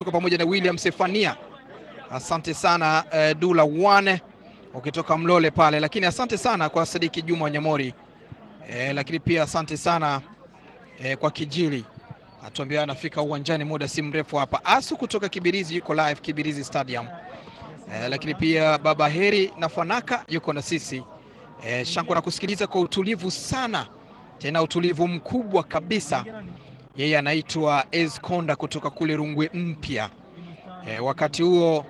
tuko pamoja na William Sefania, asante sana eh, Dula One ukitoka Mlole pale, lakini asante sana kwa Sadiki Juma Wanyamori eh, lakini pia asante sana eh, kwa Kijili atuambia anafika uwanjani muda si mrefu hapa. Asu kutoka Kibirizi yuko live Kibirizi Stadium eh, lakini pia Baba Heri na Fanaka yuko na sisi eh, Shanko na kusikiliza kwa utulivu sana, tena utulivu mkubwa kabisa. Yeye anaitwa Esconda kutoka kule Rungwe Mpya. Eh, wakati huo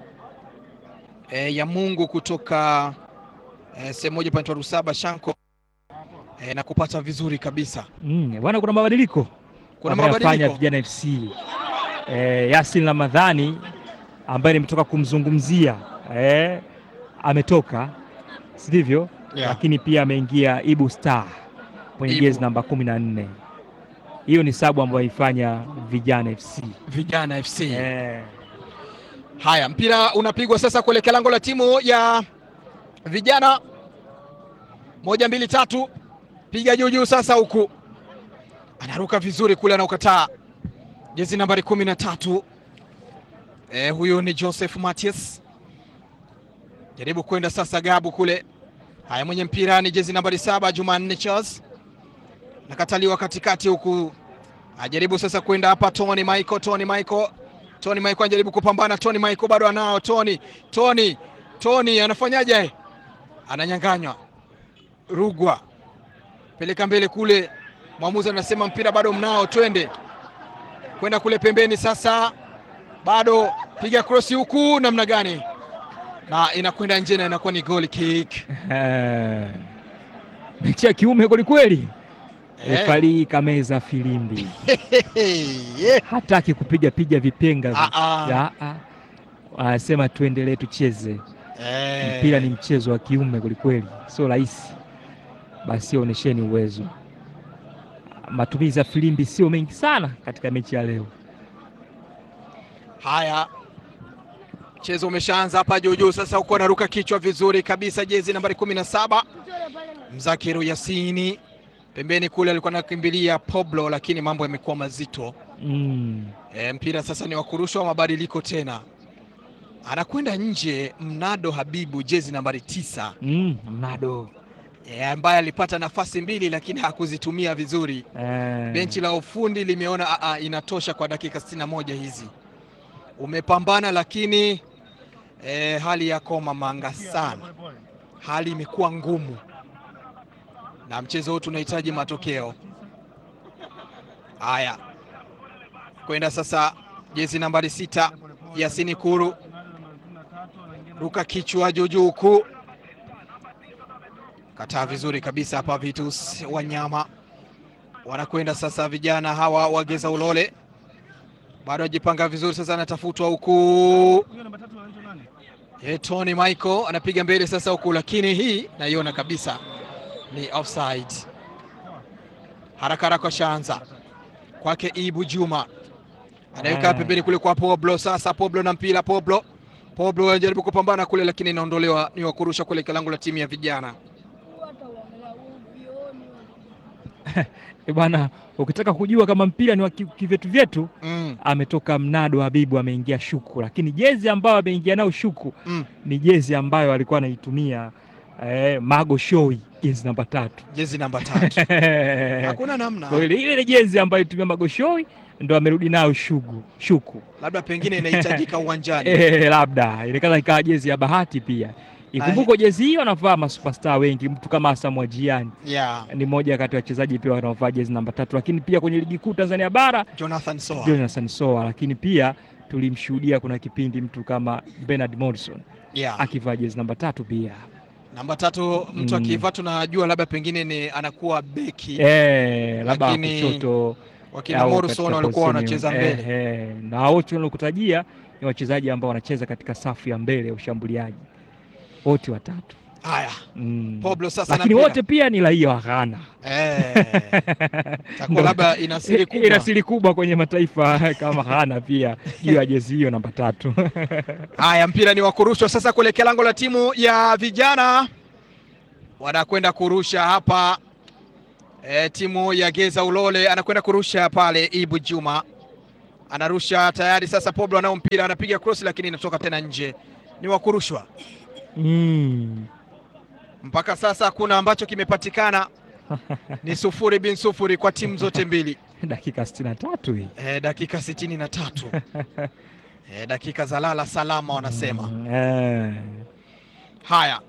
eh, ya Mungu kutoka eh, sehemu moja panaitwa Rusaba Shanko eh, na kupata vizuri kabisa. Mm, bwana kuna mabadiliko Kuna wameyafanya mabadiliko vijana FC. Eh, Yasin Ramadhani ambaye nimetoka kumzungumzia eh, ametoka sivyo? Yeah. Lakini pia ameingia Ibu Star kwenye Ibu. jezi namba kumi na nne. Hiyo ni sabu ambayo ifanya vijana FC Vijana FC. eh, Haya, mpira unapigwa sasa kuelekea lango la timu ya vijana. Moja, mbili, tatu, piga juu juu sasa, huku anaruka vizuri kule, anaukataa jezi nambari kumi na tatu. Eh, huyu ni Joseph Matias, jaribu kwenda sasa Gabu kule. Haya, mwenye mpira ni jezi nambari saba Jumanne Charles, nakataliwa katikati huku, ajaribu sasa kwenda hapa Tony Michael, Tony Michael Tony Michael anajaribu kupambana. Tony Michael bado anao. Tony, Tony, Tony anafanyaje? Ananyanganywa. Rugwa peleka mbele kule, mwamuzi anasema mpira bado mnao, twende kwenda kule pembeni. Sasa bado piga krosi huku, namna gani? Na inakwenda nje na inakuwa ni goal kick. eh, mechi ya kiume kwelikweli. Eh. Refari kameza filimbi, Yeah. hataki kupiga piga vipenga Ah, ah. Ya, ah. Anasema tuendelee tucheze Eh. mpira, ni mchezo wa kiume kwelikweli, sio rahisi. Basi onyesheni uwezo. Matumizi ya filimbi sio mengi sana katika mechi ya leo. Haya, mchezo umeshaanza hapa juu juu. Sasa huko anaruka kichwa vizuri kabisa, jezi nambari kumi na saba Mzakiru Yasini. Pembeni kule alikuwa anakimbilia Pablo, lakini mambo yamekuwa mazito. Mm. E, mpira sasa ni wa kurushwa, mabadiliko tena, anakwenda nje Mnado Habibu, jezi nambari tisa Mm. Mnado e, ambaye alipata nafasi mbili lakini hakuzitumia vizuri. eh. Benchi la ufundi limeona a, a, inatosha kwa dakika 61 hizi. Umepambana lakini e, hali yako mamanga sana, hali imekuwa ngumu na mchezo huu tunahitaji matokeo haya. Kwenda sasa jezi nambari sita Yasini Kuru, ruka kichwa juu juu huku, kataa vizuri kabisa hapa. Vitus Wanyama wanakwenda sasa, vijana hawa wageza Ulole bado ajipanga vizuri sasa, anatafutwa huku. E, Tony Michael anapiga mbele sasa huku, lakini hii naiona kabisa ni offside. Haraka haraka ashaanza kwake Ibu Juma anaweka Ah. pembeni kule kwa Poblo. Sasa Poblo na mpira, Poblo Poblo anajaribu kupambana kule, lakini inaondolewa, ni wa kurusha kule kilango la timu ya vijana. Eh, bwana, ukitaka kujua kama mpira ni wa ki- kivyetu vyetu, Mm, ametoka Mnado Habibu ameingia Shuku, lakini jezi ambayo ameingia nayo Shuku mm. ni jezi ambayo alikuwa anaitumia eh, Mago Shoi, jezi namba tatu. Jezi namba tatu, hakuna namna, Kwa ile ile jezi ambayo itumia Mago Shoi ndo amerudi nayo Shugu Shuku. labda pengine inahitajika uwanjani. Eh, labda inaweza ikawa jezi ya bahati pia. Ikumbuko jezi hiyo anavaa masuperstar wengi, mtu kama Asamoah Gyan Yeah, ni mmoja kati ya wachezaji pia wanaovaa jezi namba tatu, lakini pia kwenye ligi kuu Tanzania bara Jonathan Soa. Jonathan Soa, lakini pia tulimshuhudia kuna kipindi mtu kama Bernard Morrison Yeah. akivaa jezi namba tatu pia. Namba tatu mtu Mm. akivaa tunajua labda pengine ni anakuwa beki Eh, labda Lakini kushoto wakina au Morrison katika walikuwa position- wanacheza mbele. eh, eh, na wote wanaokutajia ni wachezaji ambao wanacheza katika safu ya mbele ya ushambuliaji wote watatu. Haya, Mm. Pablo sasa na Lakini mpira. wote pia ni raia wa Ghana. eh, takuwa Ndo- labda ina siri kubwa. ina siri kubwa kwenye mataifa kama Ghana pia juu ya jezi hiyo namba tatu. Haya, mpira ni wa kurushwa sasa kuelekea lango la timu ya vijana, wanakwenda kurusha hapa. E, timu ya Geza Ulole anakwenda kurusha pale. Ibu Juma anarusha tayari sasa. Poblo anao mpira, anapiga cross, lakini inatoka tena nje, ni wa kurushwa. Mm. Mpaka sasa hakuna ambacho kimepatikana, ni sufuri bin sufuri kwa timu zote mbili. dakika sitini na tatu hii E, dakika sitini na tatu e, dakika za lala salama wanasema. Mm, eh. Haya,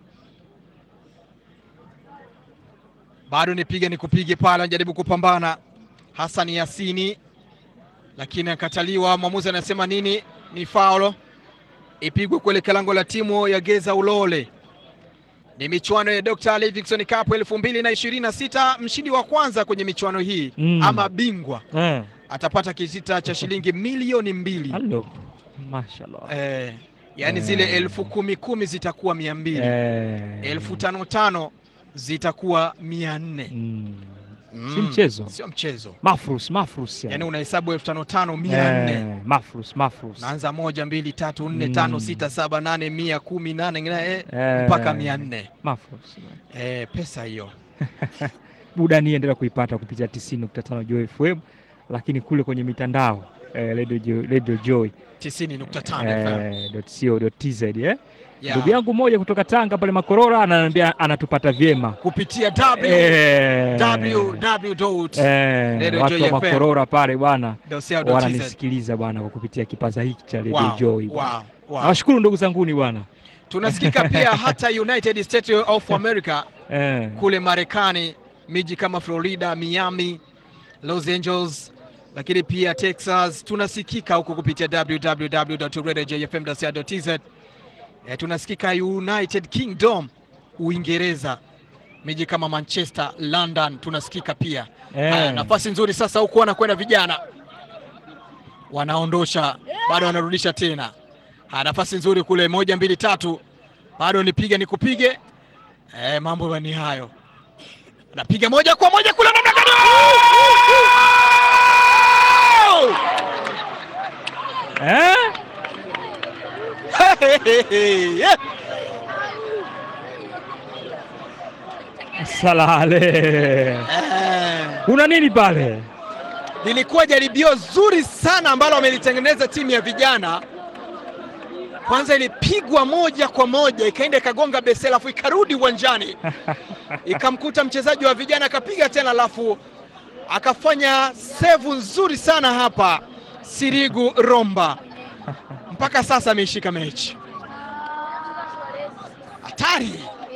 bado nipige nikupige pale, anajaribu kupambana Hassan Yasini, lakini akataliwa. Mwamuzi anasema nini? Ni faulo ipigwe kuelekea lango la timu ya Geza Ulole. Ni michuano ya Dr. Livingstone Cup elfu mbili na ishirini na sita. Mshindi wa kwanza kwenye michuano hii Mm. ama bingwa Eh. atapata kisita cha shilingi milioni mbili. Halo. Mashallah. Eh, yani Eh. zile elfu kumi kumi zitakuwa mia mbili Eh. elfu tano tano zitakuwa mia nne Mm. Mm, Si mchezo. sio mchezo Mafrus, mafrus yani unahesabu elfu tano tano mia nne Eh, mafrus, mafrus. naanza moja mbili tatu nne Mm. tano sita saba nane mia kumi nane eh, Eh. mpaka mia nne Mafrus. eh, pesa hiyo Burudani endelea kuipata kupitia 90.5 Joy FM, lakini kule kwenye mitandao eh, Radio Joy, Radio Joy tisini nukta tano FM. eh, .co.tz eh. Yeah. Ndugu yangu mmoja kutoka Tanga pale Makorora ananiambia anatupata vyema kupitia w eh, www dot eh, Radio watu Joy wa FM. Makorora pale bwana dot co dot tz. wananisikiliza bwana kwa kupitia kipaza hiki cha Radio Wow, Joy. bwana. wow, wow. Nawashukuru ndugu zanguni bwana tunasikika pia hata United States of America eh, kule Marekani, miji kama Florida, Miami, Los Angeles, lakini pia Texas. Tunasikika huko kupitia www.radiojfm.co.tz. E, tunasikika United Kingdom, Uingereza, miji kama Manchester, London, tunasikika pia. eh. Haya, nafasi nzuri sasa huku wanakwenda vijana, wanaondosha bado wanarudisha tena. Haya, nafasi nzuri kule, moja mbili tatu, bado nipige nikupige. E, mambo ni hayo, napiga moja kwa moja kule, namna gani? Eh? Yeah. Salale. Eh, Kuna nini pale? lilikuwa jaribio zuri sana ambalo wamelitengeneza timu ya vijana. Kwanza ilipigwa moja kwa moja ikaenda ikagonga besi, alafu ikarudi uwanjani ikamkuta mchezaji wa vijana akapiga tena, alafu akafanya sevu nzuri sana hapa Sirigu Romba. Mpaka sasa ameishika mechi hatari.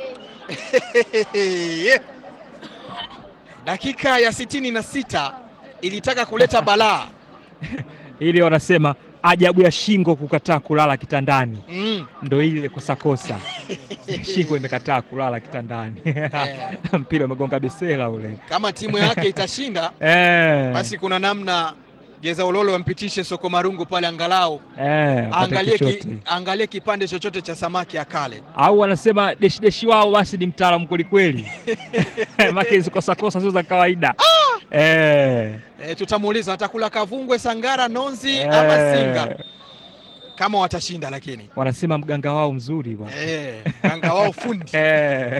Dakika ya sitini na sita ilitaka kuleta balaa Ile wanasema ajabu ya shingo kukataa kulala kitandani, mm. ndo ile kosakosa shingo imekataa kulala kitandani mpira umegonga besela ule Kama timu yake itashinda eh, basi kuna namna Geza Ulolo wampitishe Soko Marungu pale, angalau eh, apate angalie, ki, chochote. angalie kipande chochote cha samaki akale. au wanasema deshi deshi wao basi ni mtaalamu kwelikweli make hizo kosakosa sio za kawaida eh, E, tutamuuliza atakula kavungwe, sangara, nonzi ama eh, singa kama watashinda, lakini wanasema mganga wao mzuri bwana e, ganga wao fundi eh,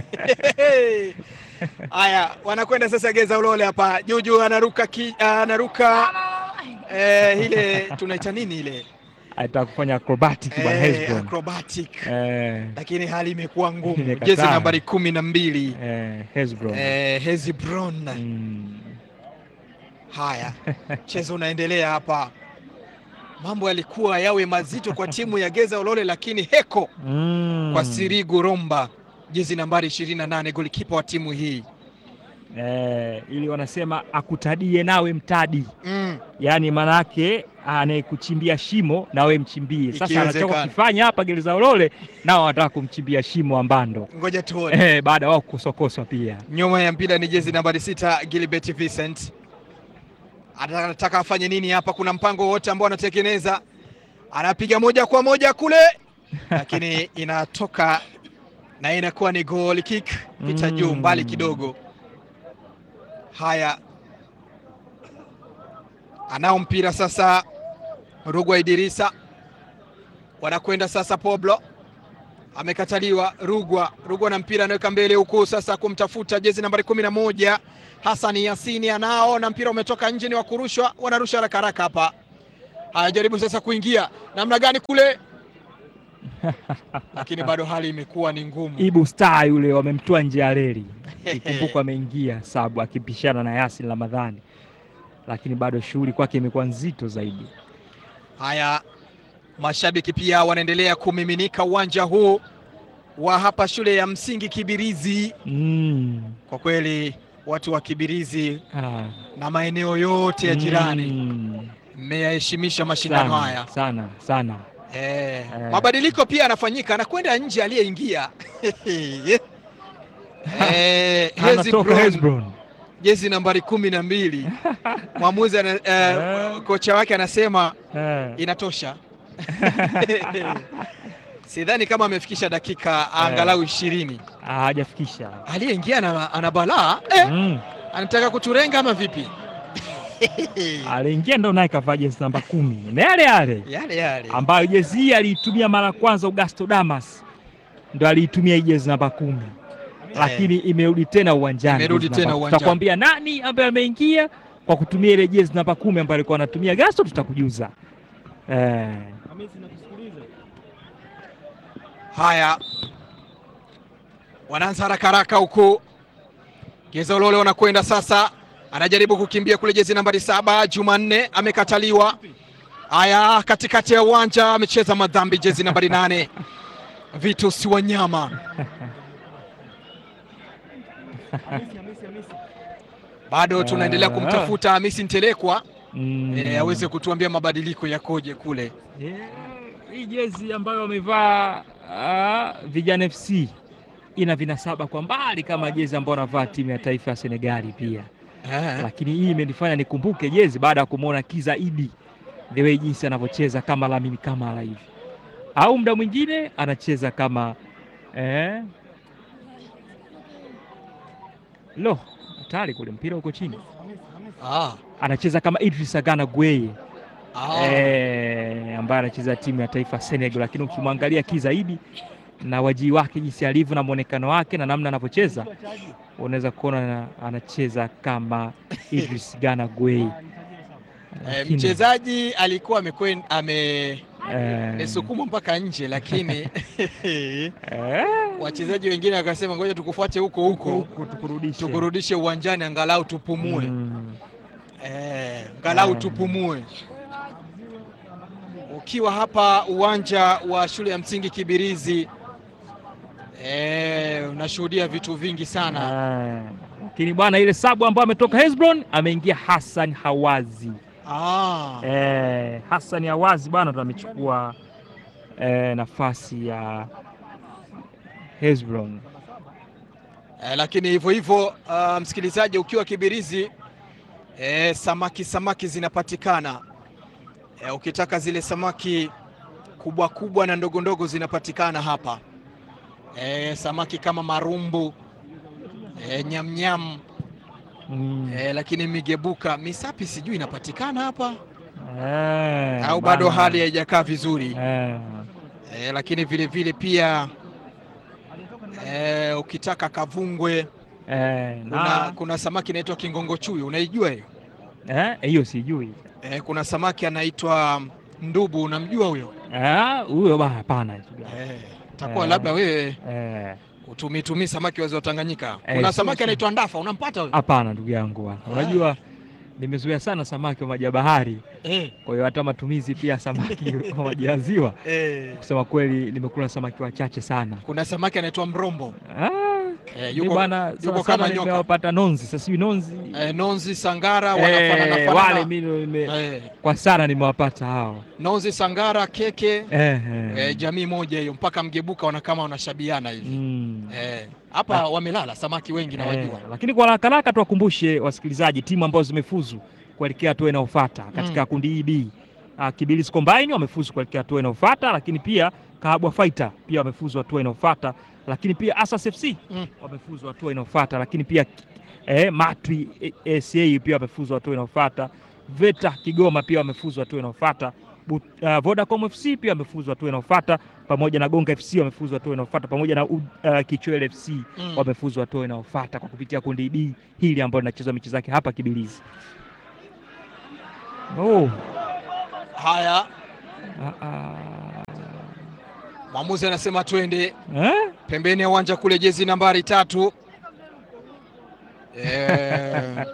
Haya, wanakwenda sasa Geza Ulole hapa. Juju anaruka ki, anaruka eh, ile tunaita nini ile aitaka kufanya acrobatic bwana eh, Hezbon acrobatic, eh, lakini hali imekuwa ngumu. Imekataa. Jezi nambari kumi na mbili eh, Hezbon eh, Hezbron. mm. Haya, mchezo unaendelea hapa. Mambo yalikuwa yawe mazito kwa timu ya Geza Ulole, lakini heko Mm. kwa Sirigu Romba, jezi nambari 28, golikipa wa timu hii eh, ili wanasema akutadie nawe mtadi mm. yaani maanake anayekuchimbia shimo nawe mchimbie. Sasa Ikiwezekana. anachoka kufanya hapa Gereza Ulole, nao wanataka kumchimbia shimo Ambando Ngoja tuone. eh, baada ya wao kusokoswa pia Nyuma ya mpira ni jezi nambari sita Gilbert Vincent anataka afanye nini hapa? Kuna mpango wote ambao anatekeleza, anapiga moja kwa moja kule, lakini inatoka na inakuwa ni goal kick, pita juu Mm. mbali kidogo. Haya, anao mpira sasa, Rugwa Idirisa wanakwenda sasa, Poblo amekataliwa. Rugwa Rugwa na mpira anaweka mbele huku sasa kumtafuta jezi nambari kumi na moja Hasani Yasini anao na mpira umetoka nje, ni wa kurushwa, wanarusha haraka haraka hapa. Haya, jaribu sasa kuingia namna gani kule, lakini bado hali imekuwa ni ngumu. Ibu Star yule wamemtoa nje ya reli, ikumbuka ameingia sabu akipishana na Yasin Ramadhani, lakini bado shughuli kwake imekuwa nzito zaidi. Haya, mashabiki pia wanaendelea kumiminika uwanja huu wa hapa shule ya msingi Kibirizi. Mm. Kwa kweli watu wa Kibirizi Ah. na maeneo yote ya jirani Mm. mmeyaheshimisha mashindano Sana, haya. sana sana. Eh, Eh. mabadiliko pia yanafanyika, anakwenda nje aliyeingia eh, Hezi Anatoka Brown, Hezbron. jezi nambari kumi na mbili mwamuzi ana, eh, Eh. kocha wake anasema Eh. inatosha. Sidhani kama amefikisha dakika angalau ishirini. Ah, hajafikisha. Aliyeingia ana, ana balaa eh, Mm. anataka kuturenga ama vipi? Aliingia ndo naye kavaa jezi namba kumi na yale yale yale yale ambayo jezi hii aliitumia mara ya kwanza Augusto Damas, ndo aliitumia hii jezi namba kumi lakini imerudi tena uwanjani. Imerudi jezi tena namba- uwanjani. Tutakwambia nani ambaye ameingia kwa kutumia ile jezi namba kumi ambayo alikuwa anatumia Gasto, tutakujuza eh. Haya, wanaanza haraka haraka huku. Geza Ulole wanakwenda sasa, anajaribu kukimbia kule, jezi nambari saba Jumanne amekataliwa. Haya, katikati ya uwanja amecheza madhambi, jezi nambari nane Vitus Wanyama. Bado tunaendelea kumtafuta Hamisi Ntelekwa mm. eh, aweze kutuambia mabadiliko yakoje kule. Yeah, hii jezi ambayo wamevaa ah, Vijana FC ina vinasaba kwa mbali kama jezi ambayo wanavaa timu ya taifa ya Senegali pia, Eh, lakini hii imenifanya nikumbuke jezi baada ya kumwona Kiza Idi the way jinsi anavyocheza kama Lamine Kamara hivi, au muda mwingine anacheza kama eh, lo hatari kule, mpira uko chini, ah, anacheza kama Idrissa Gana Gueye ah. eh, ambaye anacheza timu ya taifa Senegal, lakini ukimwangalia kizaidi na wajii wake jinsi alivyo na mwonekano wake na namna anavyocheza unaweza kuona na- anacheza kama Idris Gana Gueye. Eh, Lakini, mchezaji alikuwa amekwen- ame eh, amesukumwa mpaka nje, lakini eh, wachezaji wengine wakasema ngoja tukufuate huko huko huku tukurudishe tukurudishe uwanjani angalau tupumue. Mm, Eh, angalau Mm. tupumue. Ukiwa hapa uwanja wa shule ya msingi Kibirizi eh, unashuhudia vitu vingi sana. ah, lakini bwana, ile sabu ambayo ametoka Hezbron ameingia Hassan Hawazi. Ah, Eh, Hassan Hawazi bwana ndo amechukua eh, nafasi ya Hezbron. eh, lakini hivyo hivyo ah, msikilizaji, ukiwa Kibirizi eh, samaki samaki zinapatikana eh, ukitaka zile samaki kubwa kubwa na ndogo ndogo zinapatikana hapa eh, samaki kama marumbu eh, nyamnyam Mm. eh, lakini migebuka misapi sijui inapatikana hapa Eh, au bado bana. hali haijakaa vizuri Eh, eh, lakini vile vile pia eh, ukitaka kavungwe eh, kuna, na kuna samaki inaitwa kingongo chuyu unaijua hiyo eh, hiyo sijui eh, kuna samaki anaitwa ndubu unamjua huyo Eh, huyo bana, hapana ndugu yangu. eh, takuwa Eh. labda wewe Eh, utumitumii samaki wazi wa Tanganyika Eh, kuna si- samaki si- anaitwa ndafa unampata huyo hapana ndugu yangu bwana, unajua nimezoea sana samaki wa maji ya bahari, eh, kwa hiyo hata matumizi pia ya samaki wa maji ya ziwa, eh. kusema kweli nimekula samaki wachache sana. kuna samaki anaitwa mrombo Ah, eh, mi yuko, bwana yuko sana kama sana nyoka nimewapata nonzi, sasa hivi nonzi eh, nonzi sangara eh, wanafanana wale fanana mimi nime, eh, kwa sana nimewapata hao nonzi sangara keke eh, eh. eh, jamii moja hiyo mpaka mgebuka wana kama wanashabiana hivi Mm. eh, hapa wamelala samaki wengi na Eh, wajua lakini kwa haraka haraka tuwakumbushe wasikilizaji timu ambazo zimefuzu kuelekea hatua inayofuata katika kundi hii B. Uh, Kibirizi Combine wamefuzu kuelekea hatua inayofuata, lakini pia Kahabwa Fighter pia wamefuzu hatua inayofuata, lakini pia Asas FC Mm. wamefuzu hatua inayofuata, lakini pia eh, Matwi eh, SA pia wamefuzu hatua inayofuata, Veta Kigoma pia wamefuzu hatua inayofuata, Bu- uh, Vodacom FC pia wamefuzu hatua inayofuata, pamoja na Gonga FC wamefuzu hatua inayofuata, pamoja na uh, Kichwele FC mm. wamefuzu hatua inayofuata kwa kupitia kundi D hili ambalo linachezwa mechi zake hapa Kibirizi. Oh, Haya, Ah, ah. mwamuzi anasema twende Eh? pembeni ya uwanja kule, jezi nambari tatu. Eh,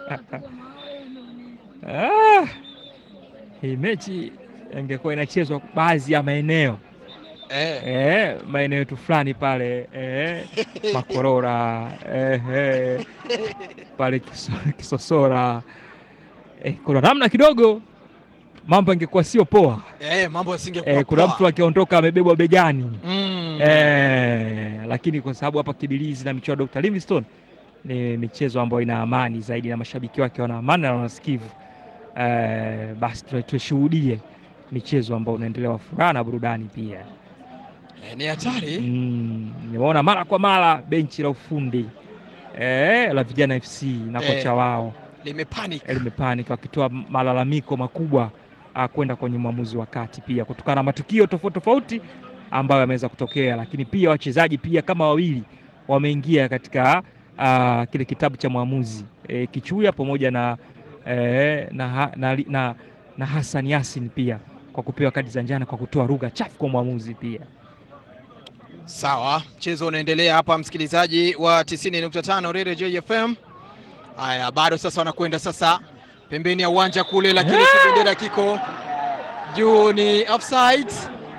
Ah, hii mechi ingekuwa inachezwa baadhi ya maeneo eh, eh, maeneo yetu fulani pale eh, Makorora eh, eh, pale kiso, Kisosora eh, kuna namna kidogo mambo ingekuwa sio poa eh, mambo yasingekuwa eh, kuna poa. mtu akiondoka amebebwa begani Mm. eh, lakini kwa sababu hapa Kibirizi na michuano ya Dr. Livingstone ni michezo ambayo ina amani zaidi na mashabiki wake wana amani na wanasikivu eh, basi tu- tushuhudie michezo ambayo unaendelea wa furaha na burudani pia. Eh, ni hatari Mm, nimeona mara kwa mara benchi la ufundi eh, la Vijana FC na Eh. kocha wao limepanic. Elimepanic wakitoa malalamiko makubwa ah, kwenda kwenye mwamuzi wa kati pia kutokana na matukio tofauti tofauti ambayo yameweza kutokea, lakini pia wachezaji pia kama wawili wameingia katika ah, kile kitabu cha mwamuzi eh, Kichuya pamoja na, eh, na, ha- na, na, na Hassan Yasin pia kwa kupewa kadi za njano kwa kutoa lugha chafu kwa mwamuzi pia. Sawa, mchezo unaendelea hapa, msikilizaji wa 90.5 Radio JFM. Haya, bado sasa wanakwenda sasa pembeni ya uwanja kule, lakini Yeah! kibendera kiko juu, ni offside.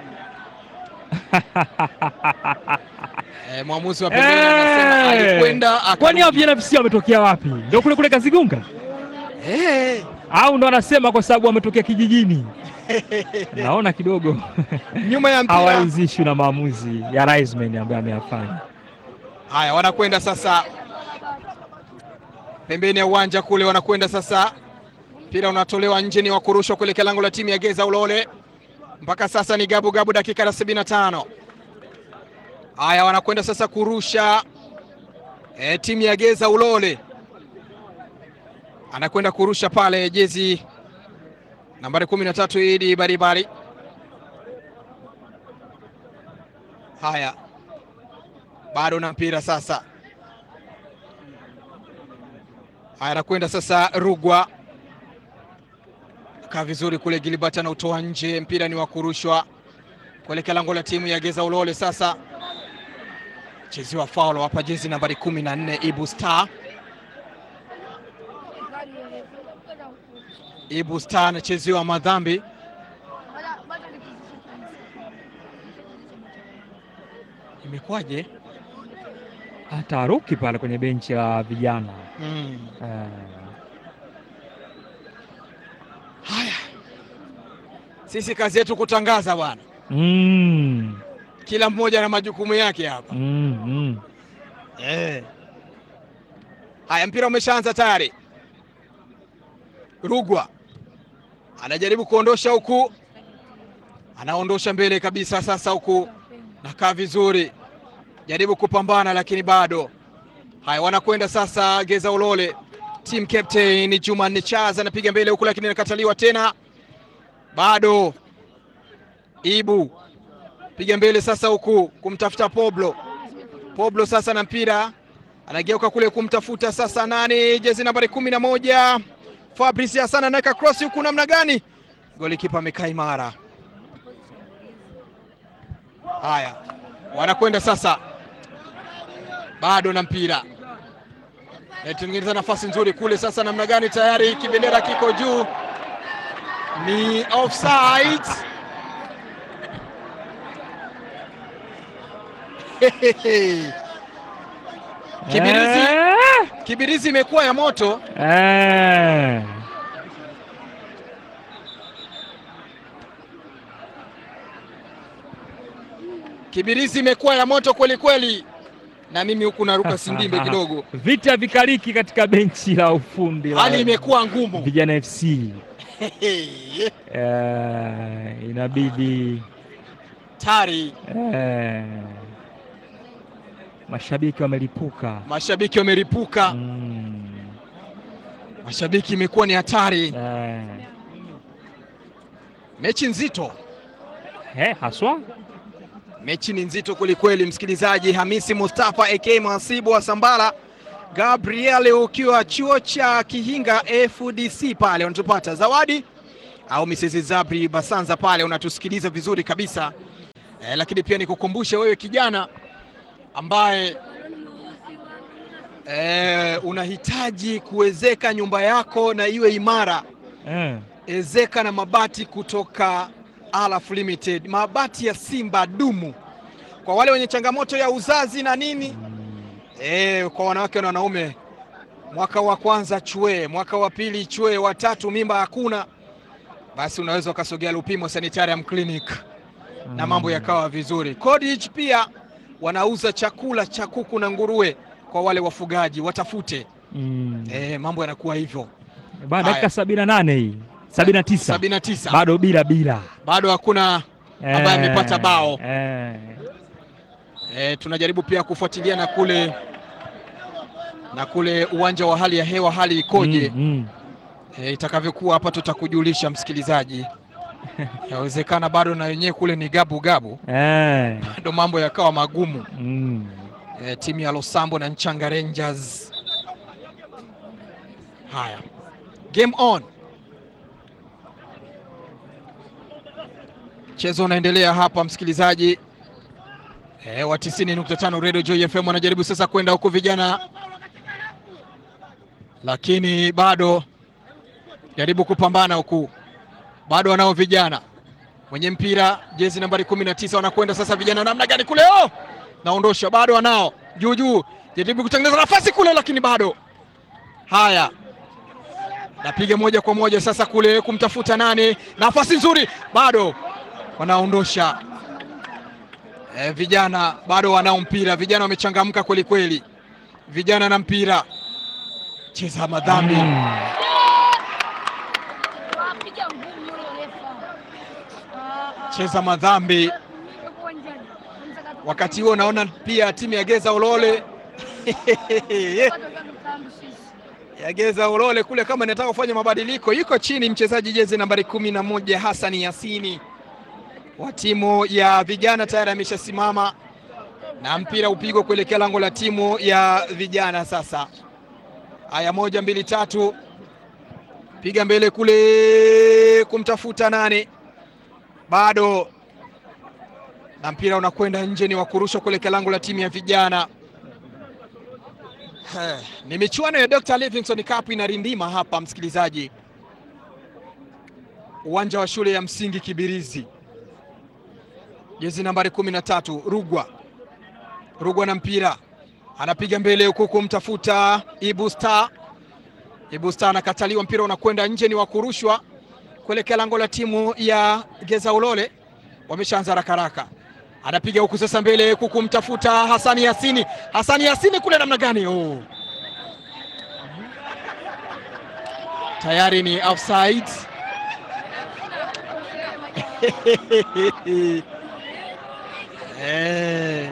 Eh, mwamuzi wa pembeni anasema Eh! alikwenda Kwani hao akarudi. Vijana FC wametokea wapi? Ndio kule kule Kazigunga Eh, au ndo anasema kwa sababu wametokea kijijini? Naona kidogo nyuma ya mpira. hawaridhishwi na maamuzi ya Raisman ambayo ameyafanya. Haya, wanakwenda sasa pembeni ya uwanja kule, wanakwenda sasa, mpira unatolewa nje, ni wa kurushwa kuelekea lango la timu ya Geza Ulole. Mpaka sasa ni gabu gabu, dakika ya 75. Haya, wanakwenda sasa kurusha e, timu ya Geza Ulole anakwenda kurusha pale, jezi nambari 13 Idi Baribari. Haya, bado na mpira sasa. Haya, anakwenda sasa Rugwa, kaa vizuri kule. Gilbert anautoa nje, mpira ni wa kurushwa kuelekea lango la timu ya Geza Ulole. Sasa cheziwa faulo hapa, jezi nambari kumi na nne Ibu Star. Ibu Star anacheziwa madhambi. Imekuwaje? Taharuki pale kwenye benchi la vijana Mm. eh, Haya, sisi kazi yetu kutangaza bwana, mm, kila mmoja na majukumu yake hapa. mm, mm. Eh. Haya, mpira umeshaanza tayari. Rugwa anajaribu kuondosha huku, anaondosha mbele kabisa. Sasa huku nakaa vizuri, jaribu kupambana, lakini bado. Haya, wanakwenda sasa Geza Ulole, team captain Jumanne Chaza anapiga mbele huku, lakini anakataliwa tena, bado. Ibu piga mbele sasa huku kumtafuta Poblo Poblo sasa na mpira anageuka kule kumtafuta sasa nani, jezi nambari kumi na moja Fabrice Hassan anaweka cross huku, namna gani? Golikipa amekaa imara. Haya, wanakwenda sasa, bado na mpira naitengeneza nafasi nzuri kule sasa, namna gani? Tayari kibendera kiko juu, ni offside. Kibirizi. Eh, Kibirizi imekuwa ya moto. eh. Kibirizi imekuwa ya moto kweli kweli, na mimi huku naruka sindimbe kidogo, Vita vikaliki katika benchi la ufundi la hali imekuwa ngumu. Vijana FC. Eh, inabidi Tari, eh, mashabiki wamelipuka. mashabiki wameripuka, Mm, mashabiki imekuwa ni hatari. eh, Mechi nzito, eh, haswa mechi ni nzito kwelikweli. Msikilizaji, Hamisi Mustafa AK Mwasibu wa Sambala, Gabriel ukiwa chuo cha Kihinga FDC pale wanatupata zawadi au Mrs. Zabri Basanza pale unatusikiliza vizuri kabisa eh, lakini pia nikukumbushe wewe kijana ambaye eh, unahitaji kuwezeka nyumba yako na iwe imara Eh. ezeka na mabati kutoka Alaf Limited, mabati ya Simba dumu kwa wale wenye changamoto ya uzazi na nini e, kwa wanawake na wanaume. Mwaka wa kwanza chwe, mwaka wa pili chwe, wa tatu mimba hakuna, basi unaweza ukasogea Lupimo Sanitarium Clinic na mambo yakawa vizuri. Cottage pia wanauza chakula cha kuku na nguruwe kwa wale wafugaji, watafute Mm. e, mambo yanakuwa hivyo. Bana Haya. dakika sabini na nane hii sabini na tisa sabini na tisa bado bila bila bado hakuna ambaye Eh, amepata bao. eh. E, tunajaribu pia kufuatilia na kule na kule uwanja wa hali ya hewa hali ikoje, Mm, mm. e, itakavyokuwa hapa tutakujulisha msikilizaji. Yawezekana bado na wenyewe kule ni gabu gabu, Eh. bado mambo yakawa magumu. Mm. E, timu ya Losambo na Nchanga Rangers. Haya, game on, mchezo unaendelea hapa msikilizaji. E, wa 90.5 Radio Joy FM wanajaribu sasa kwenda huku vijana, lakini bado jaribu kupambana huku, bado wanao vijana mwenye mpira jezi nambari 19 wanakwenda sasa vijana namna gani kule oh! naondosha bado wanao juu juu, jaribu kutengeneza nafasi kule, lakini bado. Haya, napiga moja kwa moja sasa kule kumtafuta nane, nafasi nzuri, bado wanaondosha. E, vijana bado wanao mpira, vijana wamechangamka kweli kweli, vijana na mpira, cheza madhambi Mm. Wapiga ngumi yule refa. Ah, ah. cheza madhambi. Yuko uwanjani. Mzakato- Wakati huo naona pia timu ya Geza Ulole Watu wakamfahamu sisi. ya Geza Ulole kule kama inataka kufanya mabadiliko, yuko chini mchezaji jezi nambari kumi na moja Hassan Yasini wa timu ya vijana tayari ameshasimama na mpira upigwa kuelekea lango la timu ya vijana. Sasa haya, moja mbili tatu, piga mbele kule kumtafuta nane, bado na mpira unakwenda nje, ni wa kurushwa kuelekea lango la timu ya vijana. Eh, Ni michuano ya Dr. Livingstone Cup inarindima hapa msikilizaji, uwanja wa shule ya msingi Kibirizi, jezi nambari kumi na tatu Rugwa. Rugwa na mpira anapiga mbele huku kumtafuta Ibu Star. Ibu Star anakataliwa, mpira unakwenda nje, ni wa kurushwa kuelekea lango la timu ya Geza Ulole. Wameshaanza haraka haraka, anapiga huku sasa mbele huku kumtafuta Hasani Yasini. Hasani Yasini kule namna gani? Oh. Tayari ni offside. Eh.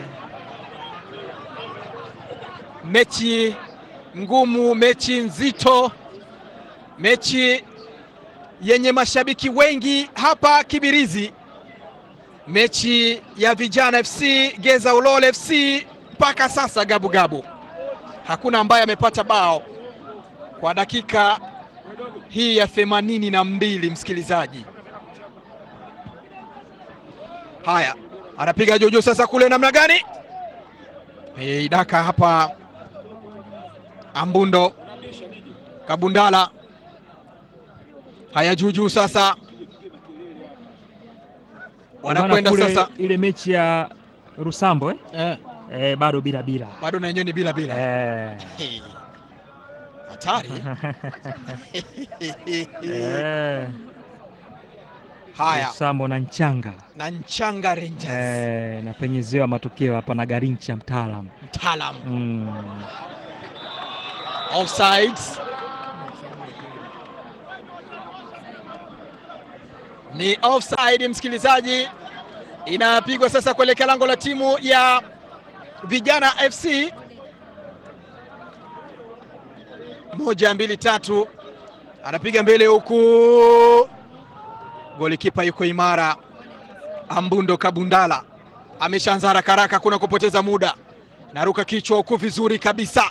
Mechi ngumu, mechi nzito, mechi yenye mashabiki wengi hapa Kibirizi, mechi ya Vijana FC Geza Ulole FC. Mpaka sasa gabu gabu, hakuna ambaye amepata bao kwa dakika hii ya themanini na mbili. Msikilizaji, haya anapiga juujuu sasa, kule namna gani? Eh, idaka hapa Ambundo Kabundala. Haya, juujuu sasa, wanakwenda Bana kule sasa ile mechi ya Rusambo eh? eh, Eh, bado bila bila bado na yenyewe ni bila bila eh. Hey. hatari eh. haya Rusambo na Nchanga na Nchanga Rangers eh, napenyezewa matokeo hapa na Garincha mtaalam mtaalam mm. offsides ni offside msikilizaji, inapigwa sasa kuelekea lango la timu ya Vijana FC. Moja mbili tatu, anapiga mbele huku, golikipa yuko imara. Ambundo Kabundala ameshaanza haraka haraka, kuna kupoteza muda, naruka kichwa huku vizuri kabisa,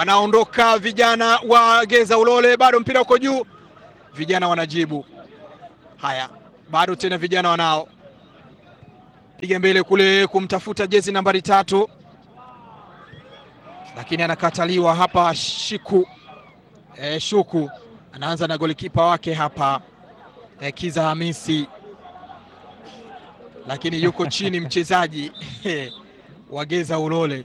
wanaondoka vijana wa Geza Ulole, bado mpira uko juu, vijana wanajibu Haya, bado tena vijana wanao piga mbele kule kumtafuta jezi nambari tatu, lakini anakataliwa hapa. Shiku e, Shuku anaanza na golikipa wake hapa e, Kiza Hamisi, lakini yuko chini mchezaji Wageza Ulole.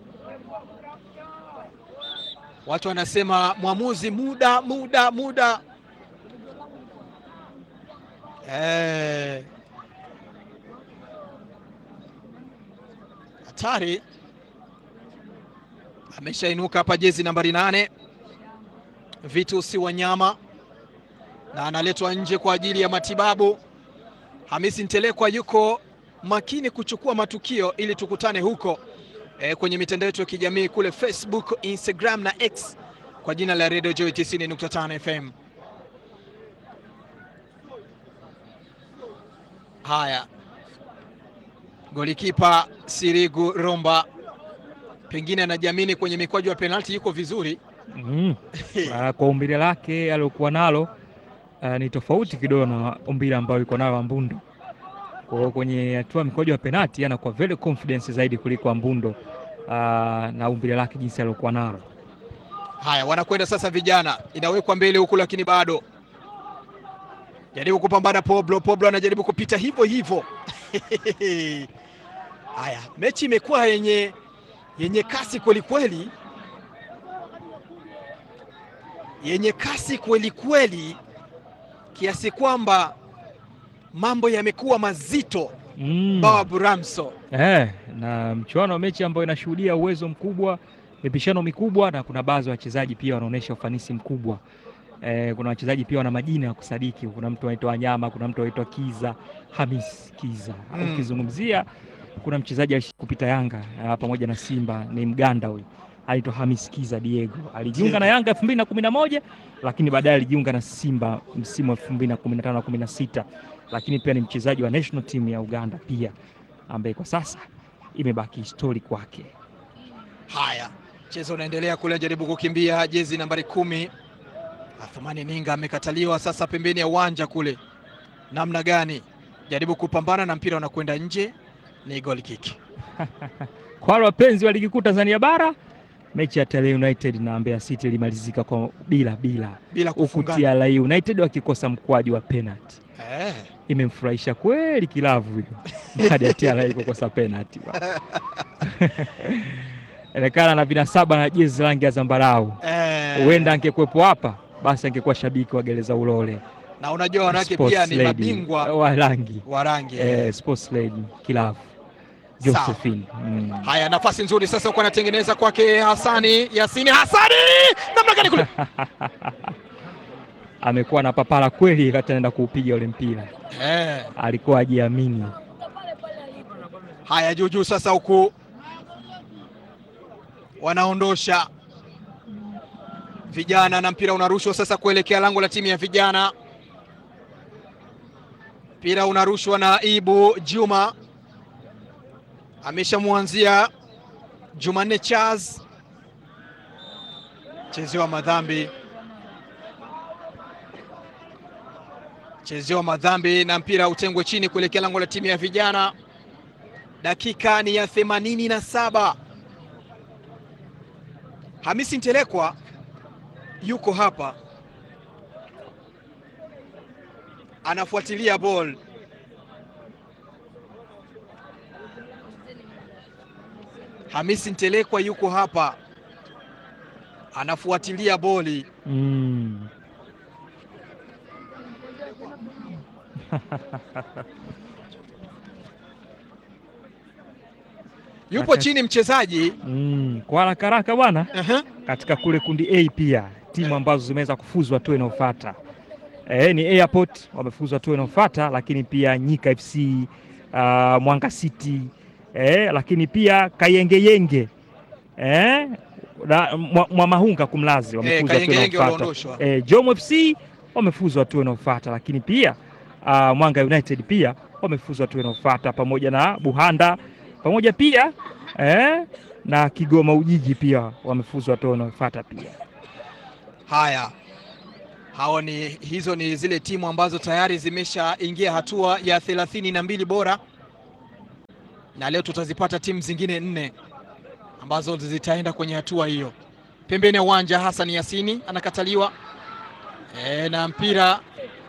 Watu wanasema mwamuzi, muda muda muda. Eh, hatari ameshainuka hapa, jezi nambari nane Vitus Wanyama, na analetwa nje kwa ajili ya matibabu. Hamisi Ntelekwa yuko makini kuchukua matukio ili tukutane huko e, kwenye mitandao yetu ya kijamii kule Facebook, Instagram na X kwa jina la Radio Joy 90.5 FM. Haya, golikipa Sirigu Romba pengine anajiamini kwenye mikwaju ya penalti, yuko vizuri Mm. Ah, kwa umbile lake aliokuwa nalo ah, ni tofauti kidogo na umbile ambayo liko nalo Ambundo. Kwa hiyo kwenye hatua mikwaju ya penalti anakuwa very confidence zaidi kuliko Ambundo ah, na umbile lake jinsi aliokuwa nalo. Haya, wanakwenda sasa, vijana inawekwa mbele huku, lakini bado jaribu kupambana. Poblo Poblo anajaribu kupita hivyo hivyo. Haya, mechi imekuwa yenye yenye kasi kweli kweli, yenye kasi kweli kweli, kiasi kwamba mambo yamekuwa mazito. Mm. Babu Ramso Eh, na mchuano wa mechi ambayo inashuhudia uwezo mkubwa, mipishano mikubwa, na kuna baadhi ya wachezaji pia wanaonyesha ufanisi mkubwa. Eh, kuna wachezaji pia wana majina ya kusadiki. Kuna mtu anaitwa Wanyama, kuna mtu anaitwa Kiza Hamis Kiza. Mm. Ukizungumzia kuna mchezaji alishi kupita Yanga ah, pamoja na Simba, ni Mganda huyu anaitwa Hamis Kiza Diego. Alijiunga na Yanga 2011 lakini baadaye alijiunga na Simba msimu wa 2015 na 16, lakini pia ni mchezaji wa national team ya Uganda pia ambaye kwa sasa imebaki histori kwake. Haya, mchezo unaendelea kule, jaribu kukimbia jezi nambari kumi. Athumani Ninga amekataliwa sasa pembeni ya uwanja kule, namna gani? Jaribu kupambana na mpira unakwenda nje, ni goal kick. Kwa wale wapenzi wa ligi kuu Tanzania bara, mechi ya Tele United na Mbeya City ilimalizika kwa bila bila, bila huku kufungana. TRA United wakikosa mkwaju wa penalty. Eh, Imemfurahisha kweli kilavu hiyo baada ya TRA kukosa penalty bwana. Onekana na vinasaba na jezi rangi ya zambarau, eh. huenda angekuwepo hapa basi angekuwa shabiki wa Gereza Ulole. na unajua wanawake Sports pia ni lady mabingwa wa rangi wa rangi eh, sports lady kilavu Sawa. Josephine. Mm. Haya, nafasi nzuri sasa, huko anatengeneza kwake Hasani Yasini. Hasani namna gani kule amekuwa na papara kweli, wakati anaenda kuupiga ule mpira eh. alikuwa ajiamini. Haya, juu juu sasa, huku wanaondosha vijana na mpira unarushwa sasa kuelekea lango la timu ya vijana. Mpira unarushwa na Ibu Juma, ameshamwanzia Jumanne Charles, chezewa madhambi, chezewa madhambi na mpira utengwe chini kuelekea lango la timu ya vijana. Dakika ni ya themanini na saba. Hamisi Ntelekwa yuko hapa anafuatilia ball. Hamisi Ntelekwa yuko hapa anafuatilia boli. Mm. Yupo Acha- chini mchezaji Mm. Kwa haraka haraka bwana, Aha. katika kule kundi A pia timu ambazo zimeweza kufuzu hatua inayofuata eh, ni Airport wamefuzwa hatua inayofuata, lakini pia Nyika FC uh, Mwanga City eh, lakini pia Kayengeyenge eh, na Mwa- Mwamahunga kumlazi Eh, wamefuzwa hatua Kayengeyenge inayofuata waliondoshwa. eh, Jom FC wamefuzwa hatua inayofuata, lakini pia uh, Mwanga United pia wamefuzwa hatua inayofuata pamoja na Buhanda pamoja pia eh, na Kigoma Ujiji pia wamefuzwa hatua inayofuata pia. Haya Hao ni hizo ni zile timu ambazo tayari zimeshaingia hatua ya thelathini na mbili bora, na leo tutazipata timu zingine nne ambazo zitaenda kwenye hatua hiyo. Pembeni ya uwanja Hassan Yasini anakataliwa e, na mpira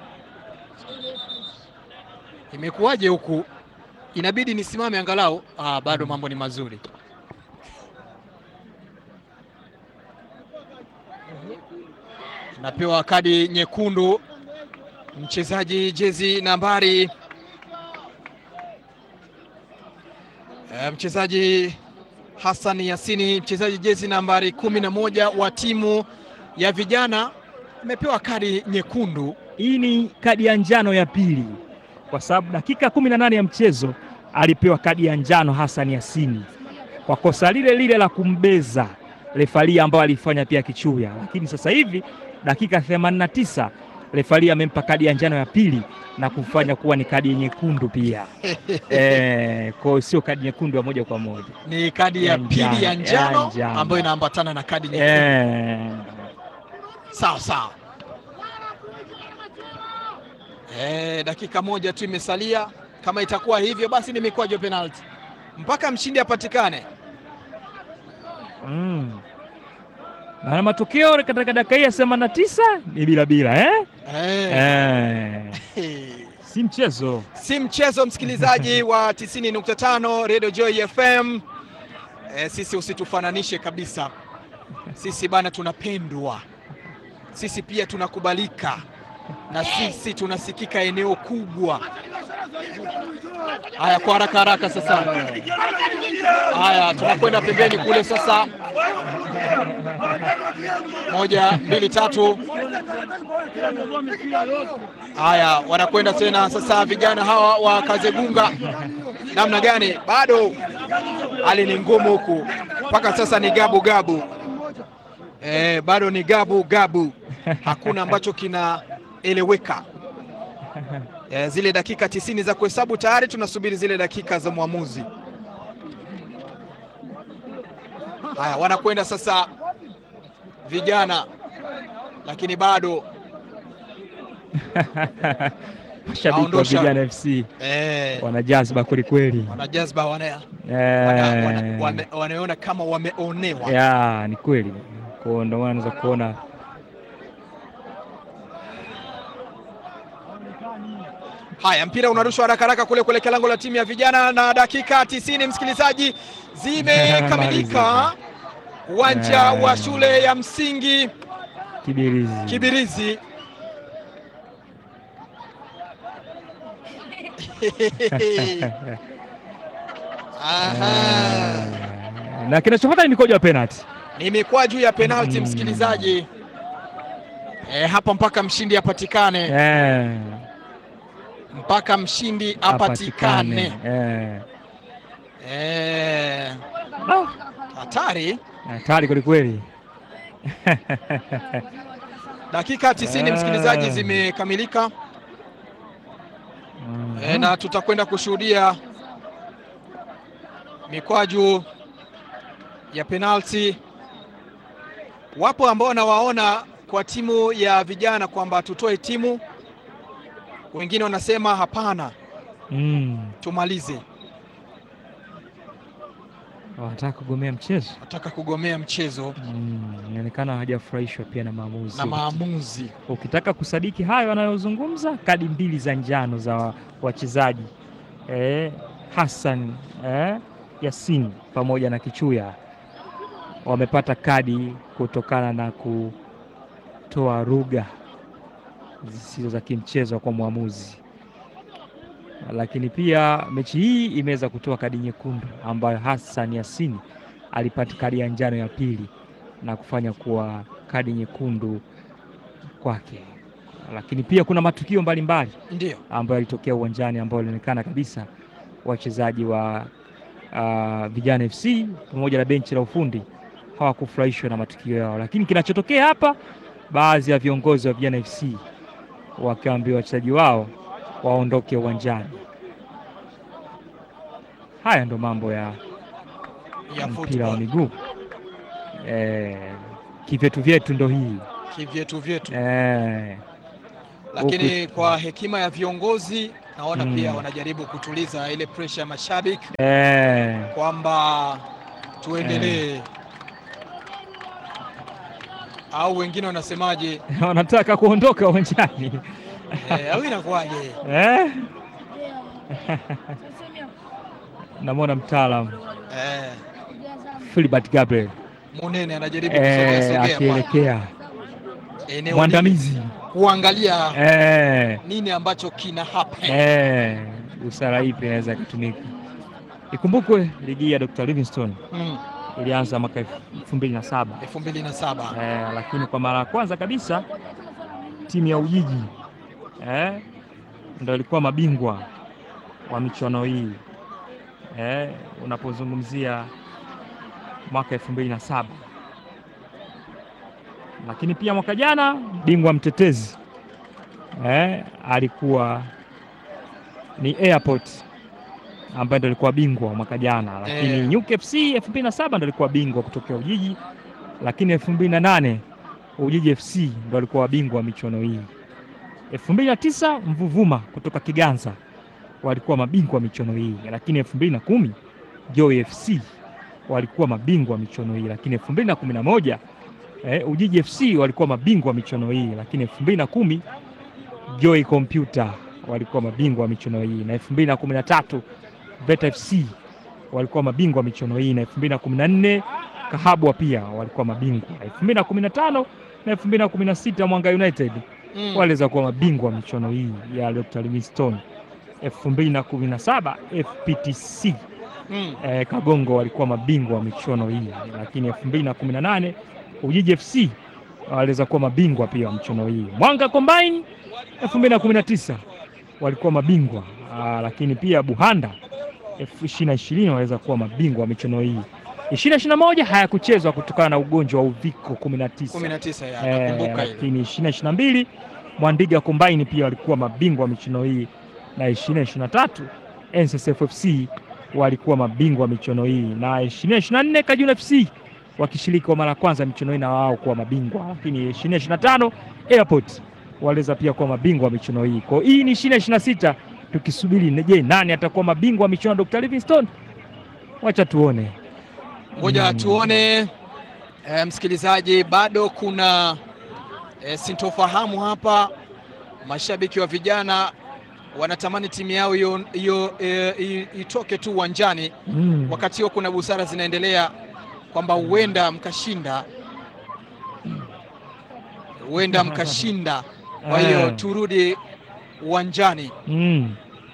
imekuwaje huku, inabidi nisimame angalau. Ah, bado mambo ni mazuri. Napewa kadi nyekundu mchezaji jezi nambari e, mchezaji Hassan Yasini mchezaji jezi nambari kumi na moja wa timu ya vijana amepewa kadi nyekundu. Hii ni kadi ya njano ya pili, kwa sababu dakika kumi na nane ya mchezo alipewa kadi ya njano Hassan Yasini kwa kosa lile lile la kumbeza refari ambayo alifanya pia Kichuya, lakini sasa hivi dakika 89 refari amempa kadi ya njano ya pili na kufanya kuwa ni kadi nyekundu pia. Eh, kwa hiyo sio kadi nyekundu ya moja kwa moja. Ni kadi ya Ya pili ya njano, ya njano njano. ambayo inaambatana na kadi nyekundu. Eh, Sawa sawa. Eh, dakika moja tu imesalia. Kama itakuwa hivyo, basi ni mikwaju ya penalti mpaka mshindi apatikane. mm. Na matokeo katika dakika hii ya 89 ni bila bila eh? Eh. Eh, si mchezo. si mchezo msikilizaji wa 90.5 Radio Joy FM. E, sisi usitufananishe kabisa. Sisi bana tunapendwa, sisi pia tunakubalika, na sisi tunasikika eneo kubwa. Haya, kwa haraka haraka sasa. Haya, tunakwenda pembeni kule sasa. Moja, mbili, tatu. Haya, wanakwenda tena sasa, vijana hawa wa Kazegunga. Namna gani? Bado hali ni ngumu huku, mpaka sasa ni gabu gabu. Eh, bado ni gabu gabu, hakuna ambacho kinaeleweka. Eh, zile dakika tisini za kuhesabu tayari, tunasubiri zile dakika za mwamuzi. Haya, wanakwenda sasa vijana, lakini bado Mashabiki wa Aondosha. Vijana FC eh, wana jazba kweli kweli. wana jazba wana, wana, wana, Eh, wame, wanaona kama wameonewa. ya ni kweli, kwa hiyo ndio maana unaweza kuona Haya, mpira unarushwa haraka haraka kule kuelekea lango la timu ya vijana, na dakika tisini msikilizaji, zimekamilika uwanja Eh. wa shule ya msingi Kibirizi Kibirizi. Aha. na kinachofuata ni mikojo ya penalty. Ni mikwaju ya penalti Mm. msikilizaji. E, hapa mpaka mshindi apatikane, Eh, mpaka mshindi apatikane. Eh. Eh, Ah, hatari. Hatari kweli kweli. Dakika tisini Ah. msikilizaji zimekamilika Mhm. e, na tutakwenda kushuhudia mikwaju ya penalti. Wapo ambao nawaona kwa timu ya vijana kwamba tutoe timu, wengine wanasema hapana, Mm. tumalize, Wanataka kugomea mchezo. nataka kugomea mchezo Mm, Inaonekana hawajafurahishwa pia na maamuzi. na maamuzi. Ukitaka kusadiki hayo wanayozungumza, kadi mbili za njano za wa- wachezaji eh, Hassan eh, Yasin pamoja na Kichuya wamepata kadi kutokana na kutoa lugha zisizo za kimchezo kwa mwamuzi, lakini pia mechi hii imeweza kutoa kadi nyekundu ambayo Hassan Yasin alipata kadi ya njano ya pili na kufanya kuwa kadi nyekundu kwake. Lakini pia kuna matukio mbalimbali Ndio ambayo yalitokea uwanjani ambayo ilionekana kabisa wachezaji wa uh, Vijana FC pamoja na benchi la ufundi hawakufurahishwa na matukio yao, lakini kinachotokea hapa, baadhi ya viongozi wa Vijana FC wakiwaambia wachezaji wao waondoke uwanjani. Haya ndo mambo ya ya mpira wa football. miguu eh, kivyetu vyetu ndo hii kivyetu vyetu, eh, lakini kwa hekima ya viongozi naona Mm. pia wanajaribu kutuliza ile pressure ya mashabiki eh, kwamba tuendelee, au wengine wanasemaje? wanataka kuondoka uwanjani Eh, au inakuwaje? eh? Ndio. Tuseme Namwona mtaalam Eh, kujaza Philbert Gabriel Munene anajaribu kusogea eh, sogea kwa akielekea eneo mwandamizi lile, kuangalia eh, nini ambacho kina happen. eh, busara ipi inaweza ikatumika. Ikumbukwe ligi ya Dr. Livingstone Mm, ilianza mwaka elfu mbili na saba elfu mbili na saba eh, lakini kwa mara ya kwanza kabisa timu ya Ujiji eh, ndo ilikuwa mabingwa wa michuano hii eh, unapozungumzia mwaka elfu mbili na saba lakini pia mwaka jana bingwa mtetezi eh, alikuwa ni Airport ambaye ndo alikuwa bingwa mwaka jana, lakini Eh. Nyuki FC elfu mbili na saba ndo alikuwa bingwa kutokea Ujiji, lakini elfu mbili na nane Ujiji FC ndo alikuwa wabingwa wa michuano hii. elfu mbili na tisa Mvuvuma kutoka Kiganza walikuwa mabingwa wa michuano hii, lakini elfu mbili na kumi Joy FC walikuwa mabingwa wa michuano hii, lakini elfu mbili na kumi na moja eh, Ujiji FC walikuwa mabingwa wa michuano hii, lakini elfu mbili na kumi Joy Computer walikuwa mabingwa wa michuano hii, na elfu mbili na kumi na tatu Beta FC walikuwa mabingwa wa michuano hii, na elfu mbili na kumi na nne Kahabwa pia walikuwa mabingwa, elfu mbili na kumi na tano na elfu mbili na kumi na sita Mwanga United Mm, waliweza kuwa mabingwa wa michuano hii ya Dr. Livingstone. elfu mbili na kumi na saba FPTC mm, eh, Kagongo walikuwa mabingwa wa michuano hii, lakini elfu mbili na kumi na nane Ujiji FC waliweza kuwa mabingwa pia wa michuano hii. Mwanga Combine elfu mbili na kumi na tisa walikuwa mabingwa aa, lakini pia Buhanda elfu ishirini na ishirini waliweza kuwa mabingwa wa michuano hii. ishirini na ishirini na moja hayakuchezwa kutokana na ugonjwa wa uviko kumi na tisa kumi na tisa ya Eh, nakumbuka ile. lakini ishirini na ishirini na mbili Mwandiga Kombaini pia walikuwa mabingwa wa michuano hii, na ishirini na ishirini na tatu NSSF FC walikuwa mabingwa wa michuano hii, na ishirini na ishirini na nne Kajuna FC wakishiriki kwa mara ya kwanza michuano hii na wao kuwa mabingwa, lakini ishirini na ishirini na tano Airport waliweza pia kuwa mabingwa wa michuano hii. Kwa hiyo hii ni ishirini na ishirini na sita tukisubiri, je, nani atakuwa mabingwa wa michuano ya Dr. Livingstone? Wacha tuone. Ngoja Mm. tuone eh, msikilizaji, bado kuna eh, sintofahamu hapa. Mashabiki wa vijana wanatamani timu yao hiyo hiyo eh, i- itoke tu uwanjani. Mm. Wakati huo kuna busara zinaendelea kwamba huenda mkashinda, huenda mkashinda. Kwa hiyo Eh. turudi uwanjani Mm.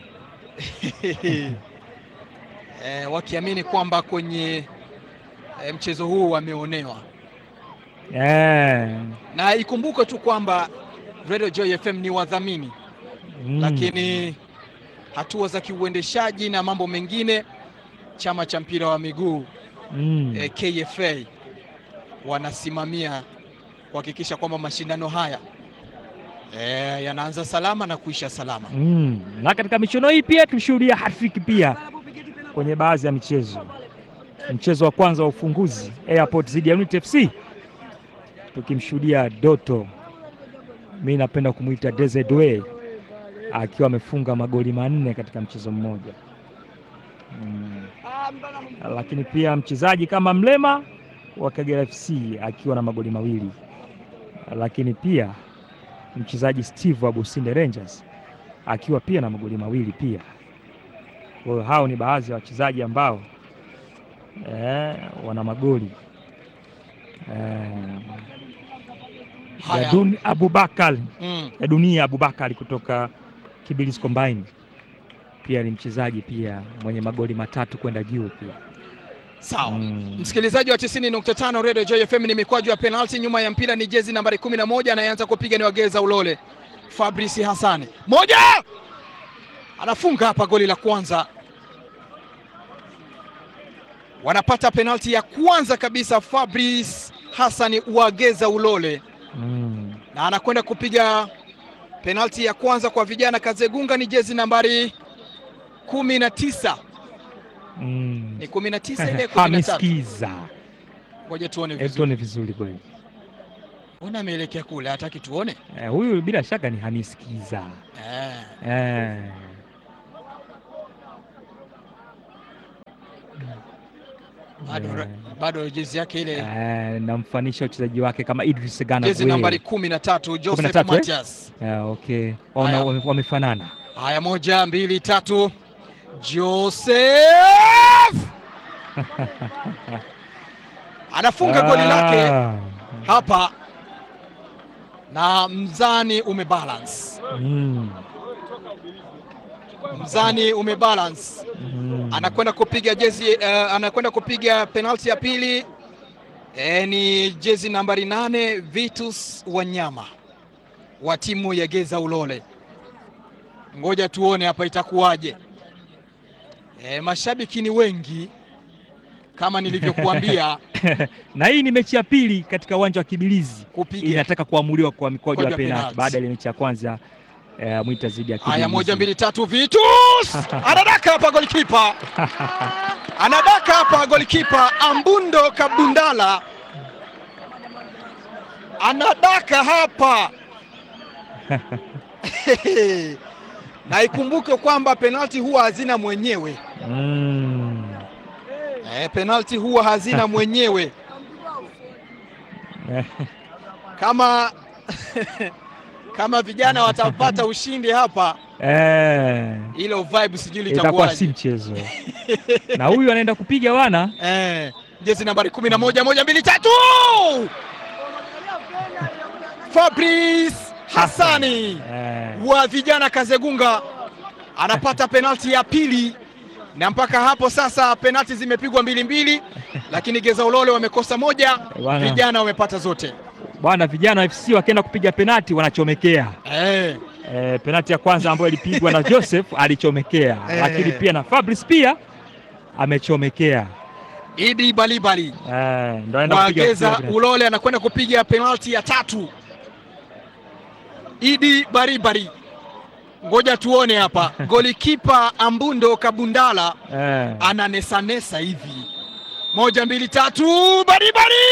eh, wakiamini kwamba kwenye eh, mchezo huu wameonewa. Eh. na ikumbuke tu kwamba Radio Joy FM ni wadhamini Mm. lakini hatua za kiuendeshaji na mambo mengine, chama cha mpira wa miguu Mm. eh, KFA wanasimamia kuhakikisha kwamba mashindano haya eh, yanaanza salama na kuisha salama. Mm. Na katika michuano hii pia tulishuhudia hattrick pia kwenye baadhi ya michezo. Mchezo wa kwanza wa ufunguzi Airport dhidi ya Unity FC tukimshuhudia Doto, mi napenda kumwita Desiree akiwa amefunga magoli manne katika mchezo mmoja mm. Lakini pia mchezaji kama Mlema wa Kagera FC akiwa na magoli mawili, lakini pia mchezaji Steve wa Businde Rangers akiwa pia na magoli mawili pia. Kwa hiyo hao ni baadhi ya wachezaji ambao eh, wana magoli eh, Haya. Yadun Abubakar Mm. ya dunia Abubakar kutoka Kibilis Combine pia ni mchezaji pia mwenye magoli matatu kwenda juu pia. Sawa. Mm. Msikilizaji wa 90.5 Radio Joy FM, ni mikwaju ya penalti. Nyuma ya mpira ni jezi nambari 11, anayeanza kupiga ni Wageza Ulole, Fabrice Hassani, moja anafunga hapa goli la kwanza. Wanapata penalti ya kwanza kabisa, Fabrice Hassani Wageza Ulole, Mm. na anakwenda kupiga penalti ya kwanza kwa vijana. Kazegunga ni jezi nambari 19, Mm. ni 19 ile Hamis 13. Kiza. Ngoja tuone Hebu vizuri. tuone vizuri kweli. Mbona ameelekea kule, hataki tuone? Eh, huyu bila shaka ni Hanisikiza. Eh. Eh. Bado, Eh. bado jezi yake ile Eh, namfanisha uchezaji wake kama Idris Gana jezi Gueye. nambari kumi na tatu Joseph 13, eh? Matias. Eh, okay. Wana- Haya. wame- wamefanana. Haya, moja mbili tatu, Joseph anafunga goli lake Ah. hapa na mzani umebalance, Mm. mzani umebalance. Mm. Anakwenda kupiga jezi eh, anakwenda kupiga penalti ya pili eh, ni jezi nambari nane Vitus Wanyama wa timu ya Geza Ulole. Ngoja tuone hapa itakuwaje. Eh, mashabiki ni wengi kama nilivyokuambia na hii ni mechi ya pili katika uwanja wa Kibilizi, kupiga. inataka kuamuliwa kwa mikwaju Mikwaju ya ya penalti penalti. baada ya ile mechi ya kwanza eh, Mwita zidi ya Kibilizi. Haya, moja mbili tatu, Vitus anadaka hapa, golikipa anadaka hapa, golikipa Ambundo Kabundala anadaka hapa na ikumbuke kwamba penalti huwa hazina mwenyewe Mm. eh, penalti huwa hazina mwenyewe kama kama vijana watapata ushindi hapa, Eh, ile vibe sijui itakuwa si litakuwaje. mchezo na huyu anaenda kupiga wana Eh, jezi nambari kumi na moja moja mbili tatu Fabrice Hassani eh, wa vijana Kazegunga anapata penalti ya pili, na mpaka hapo sasa penalti zimepigwa mbili mbili, lakini Geza Ulole wamekosa moja, Bwana. vijana wamepata zote. bwana vijana wa FC wakienda kupiga penati wanachomekea. Eh, Eh, penati ya kwanza ambayo ilipigwa na Joseph alichomekea, Eh. lakini pia na Fabrice pia amechomekea. Idi Balibali Eh, ndo anaenda wa kupiga Geza penalti. Ulole anakwenda kupiga penalti ya tatu. Idi Baribari, ngoja tuone hapa. Golikipa Ambundo Kabundala Eh, ananesanesa hivi, moja mbili tatu, Baribari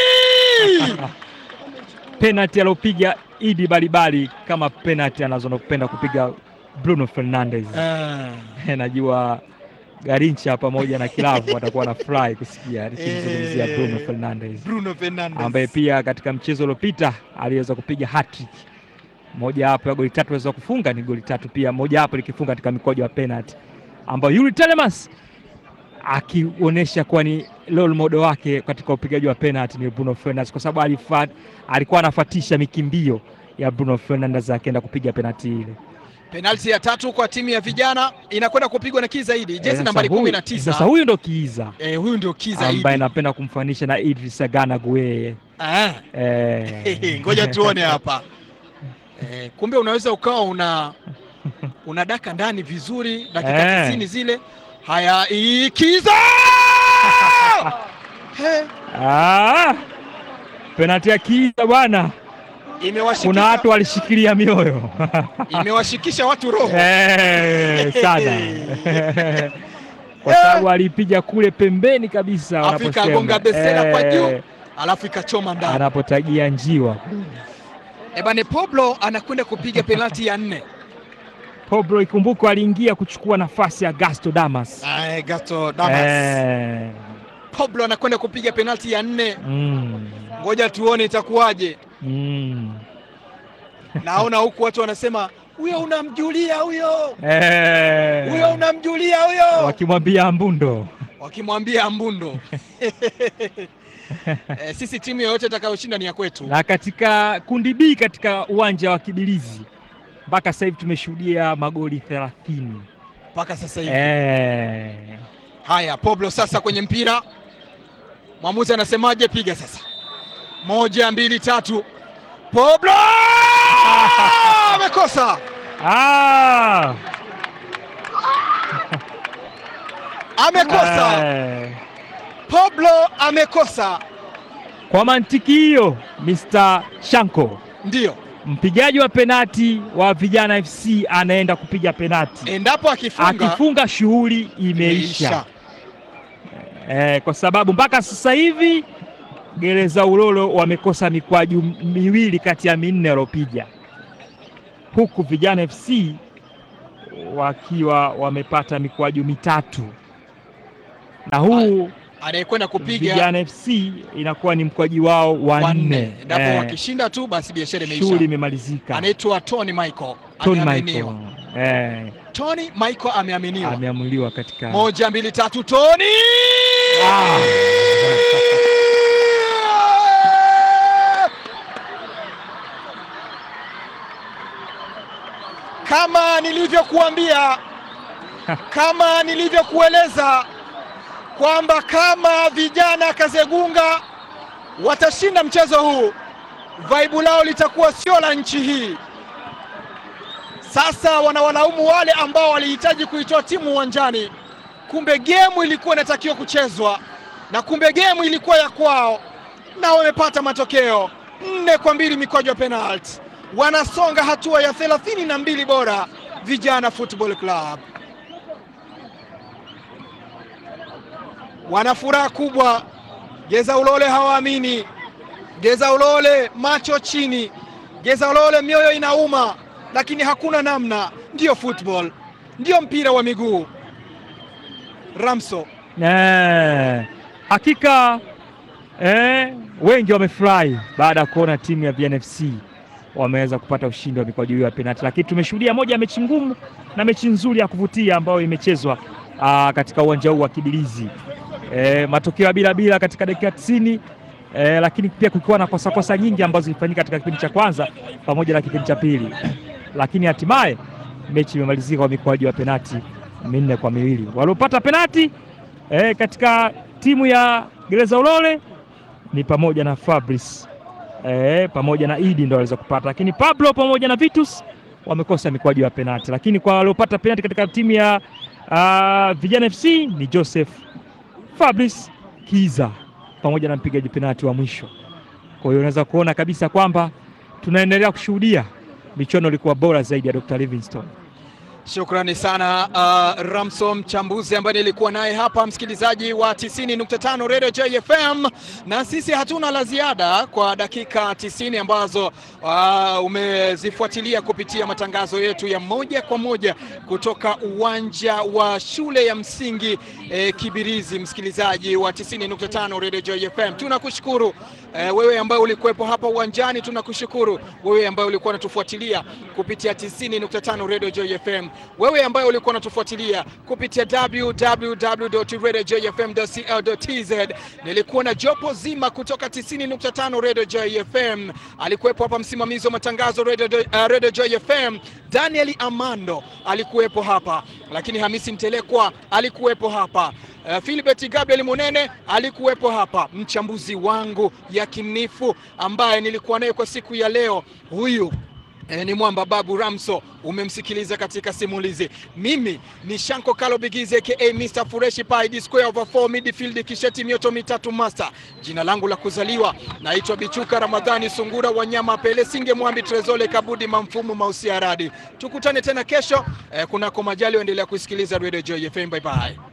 penalti aliopiga Idi Balibali kama penalti anazopenda kupiga Bruno Fernandes. Ah, Najua Garincha pamoja na kilavu watakuwa na furahi kusikia nikimzungumzia Eh. Bruno Fernandes Bruno Fernandes ambaye pia katika mchezo uliopita aliweza kupiga hat-trick. Moja hapo ya goli tatu aliweza kufunga ni goli tatu pia, moja hapo likifunga katika mikojo ya penalty, ambayo Yuri Telemas akionyesha kuwa ni role model wake katika upigaji wa penalty ni Bruno Fernandes, kwa sababu alifa- alikuwa anafuatisha mikimbio ya Bruno Fernandes akienda kupiga penalty ile. penalti ya tatu kwa timu ya vijana inakwenda kupigwa na Kizaidi, Eh, jezi sasa nambari huyu- kumi na Sasa tisa. huyu ndo Kiiza Eh, huyu ndio Kizaidi. ambaye napenda kumfanisha na Idris Gana Gueye. Ah. Eh, Ngoja tuone hapa. Eh, kumbe unaweza ukawa una unadaka ndani vizuri dakika Eh. tisini zile. Haya, ikiza He, Ah, penalti ya Kiiza bwana, kuna imewashikisha watu walishikilia mioyo imewashikisha watu roho. Eh, sana kwa sababu alipiga kule pembeni kabisa, Alafu wanaposema. ikagonga besela kwa Eh, juu. Alafu ikachoma ndani. anapotagia njiwa Ebane Pablo anakwenda kupiga penalti ya nne. Pobro, ikumbukwe aliingia kuchukua nafasi ya Gasto Damas. Ay, Gato Damas. Eh, Pablo anakwenda kupiga penalti ya nne. mm, Ngoja tuone itakuwaje. mm. Naona huku watu wanasema huyo unamjulia huyo. Eh, Huyo unamjulia huyo. wakimwambia Mbundo wakimwambia Mbundo eh, sisi timu yoyote itakayoshinda ni ya kwetu. na katika kundi B katika uwanja wa Kibilizi mpaka sasa hivi tumeshuhudia magoli 30. mpaka sasa hivi. Eh, Haya, Pablo sasa kwenye mpira, mwamuzi anasemaje? Piga sasa, moja mbili tatu. Pablo amekosa, ah, amekosa. eh. Pablo amekosa, Kwa mantiki hiyo Mr. Shanko ndiyo. mpigaji wa penati wa Vijana FC anaenda kupiga penati. Endapo akifunga Akifunga shughuli imeisha, eh, kwa sababu mpaka sasa hivi Gereza Ulolo wamekosa mikwaju miwili kati ya minne waliopiga, huku Vijana FC wakiwa wamepata mikwaju mitatu, na huu Anayekwenda kupiga Vijana FC inakuwa ni mkwaji wao wa wanne, nne. endapo Eh, wakishinda tu basi biashara shughuli imeisha. imemalizika. Anaitwa Tony Michael, Tony ameaminiwa. Michael eh, Tony Michael ameaminiwa. ameamuliwa katika Moja, mbili, tatu, Tony Ah. Kama nilivyokuambia, kama nilivyokueleza kwamba kama vijana Kazegunga watashinda mchezo huu, vaibu lao litakuwa sio la nchi hii. Sasa wanawalaumu wale ambao walihitaji kuitoa timu uwanjani. Kumbe gemu ilikuwa inatakiwa kuchezwa na kumbe gemu ilikuwa ya kwao, na wamepata matokeo nne kwa mbili mikwaju ya penalti. Wanasonga hatua ya thelathini na mbili bora Vijana Football Club. Wana furaha kubwa. Geza Ulole hawaamini. Geza Ulole macho chini. Geza Ulole mioyo inauma, lakini hakuna namna. Ndiyo football, ndiyo mpira wa miguu. Ramso Eh, hakika eh, wengi wamefurahi baada ya kuona timu ya VNFC wameweza kupata ushindi wa mikwaju hiyo ya penalti, lakini tumeshuhudia moja ya mechi ngumu na mechi nzuri ya kuvutia ambayo imechezwa ah, katika uwanja huu wa Kibirizi. Eh, matokeo ya bila bila katika dakika 90 eh, lakini pia kukiwa na kosa kosa nyingi ambazo zilifanyika katika kipindi cha kwanza pamoja na kipindi cha pili, lakini hatimaye mechi imemalizika kwa mikwaju ya penalti minne kwa miwili. Waliopata penalti eh, katika timu ya Gereza Ulole ni pamoja na Fabrice eh, pamoja na Idi ndio waliweza kupata, lakini Pablo pamoja na Vitus wamekosa mikwaju ya penalti, lakini kwa waliopata penalti katika timu ya uh, Vijana FC ni Joseph Fabrice Kiza pamoja na mpigaji penalti wa mwisho. Kwa hiyo unaweza kuona kabisa kwamba tunaendelea kushuhudia michuano ilikuwa bora zaidi ya Dr. Livingstone. Shukrani sana uh, Ramso mchambuzi ambaye nilikuwa naye hapa, msikilizaji wa 90.5 Radio JFM, na sisi hatuna la ziada kwa dakika 90 ambazo uh, umezifuatilia kupitia matangazo yetu ya moja kwa moja kutoka uwanja wa shule ya msingi eh, Kibirizi. Msikilizaji wa 90.5 Radio JFM, tunakushukuru eh, wewe ambaye ulikuwepo hapa uwanjani, tunakushukuru wewe ambaye ulikuwa unatufuatilia kupitia 90.5 Radio JFM wewe ambaye ulikuwa unatufuatilia kupitia www.radiojfm.co.tz. Nilikuwa na jopo zima kutoka 90.5 Radio JFM. Alikuwepo hapa msimamizi wa matangazo Radio, uh, Radio JFM Daniel Amando alikuwepo hapa, lakini Hamisi Mtelekwa alikuwepo hapa. Uh, Philbert Gabriel Munene alikuwepo hapa, mchambuzi wangu yakinifu ambaye nilikuwa naye kwa siku ya leo huyu E, ni mwamba Babu Ramso, umemsikiliza katika simulizi. Mimi ni Shanko Kalo Bigizi aka Mr Fureshi Pai D square over 4 midfield kisheti mioto mitatu master. Jina langu la kuzaliwa naitwa Bichuka Ramadhani Sungura Wanyama Pele Singe Mwambi Trezole Kabudi Mamfumu Mausi Aradi. Tukutane tena kesho e, kunako majali, endelea kusikiliza Radio Joy FM. Bye bye.